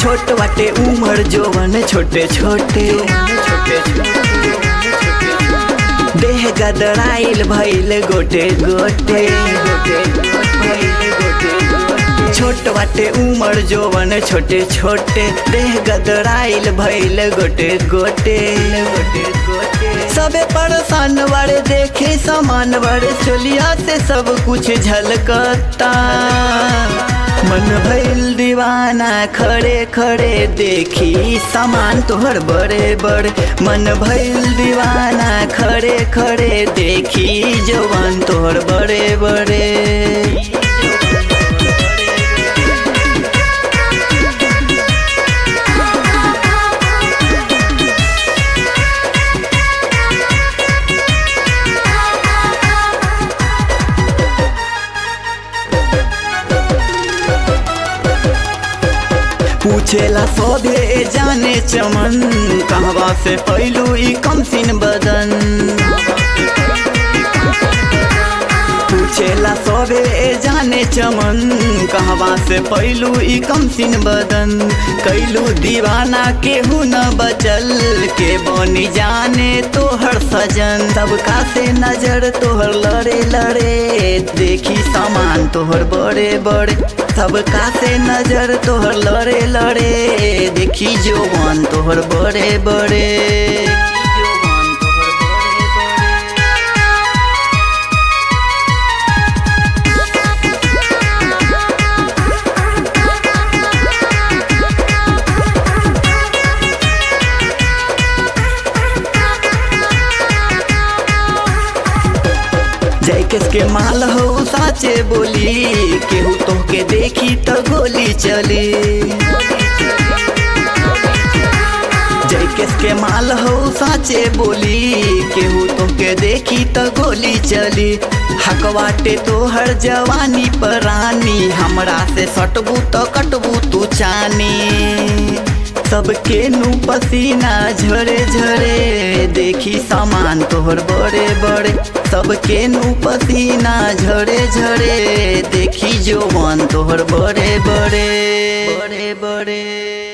छोट वाटे उमर जोवन छोटे छोटे देह गदराइल भइल गोटे गोटे छोट वाटे उमर जोवन छोटे छोटे देह गदराइल भइल गोटे गोटे सबे परेशान बड़े देखे समान बड़े चोलिया से सब कुछ झलकता मन भइल दीवाना खड़े खड़े देखी सामान तोहर बड़े बड़े मन भइल दीवाना खड़े खड़े देखी जवान तोहर बड़े बड़े पूछेला सभे जाने चमन कहवा से पैलू ई कमसिन बदन पूछेला सभे जाने चमन कहवा से पैलू ई कमसिन बदन कैलू दीवाना केहू न बचल के बनी जाने तोहर सजन सबका से नजर तोहर लड़े लड़े देखी सामान तोहर बड़े बड़े सबका से नजर तोहर लड़े लड़े देखी जोवन तोहर बड़े बड़े जय के माल हो साचे बोली केहू तोहके देखी तो गोली चली जय के माल हो साचे बोली केहू तोहके देखी तो गोली चली हकवाटे तोहर जवानी परानी हमरा से सटबू तो कटबू तू चानी सबके नु पसीना झरे झरे देखी सामान तोहर बड़े बड़े सबके नु पसीना झरे झरे देखी जोवन तोहर बड़े बड़े बड़े बड़े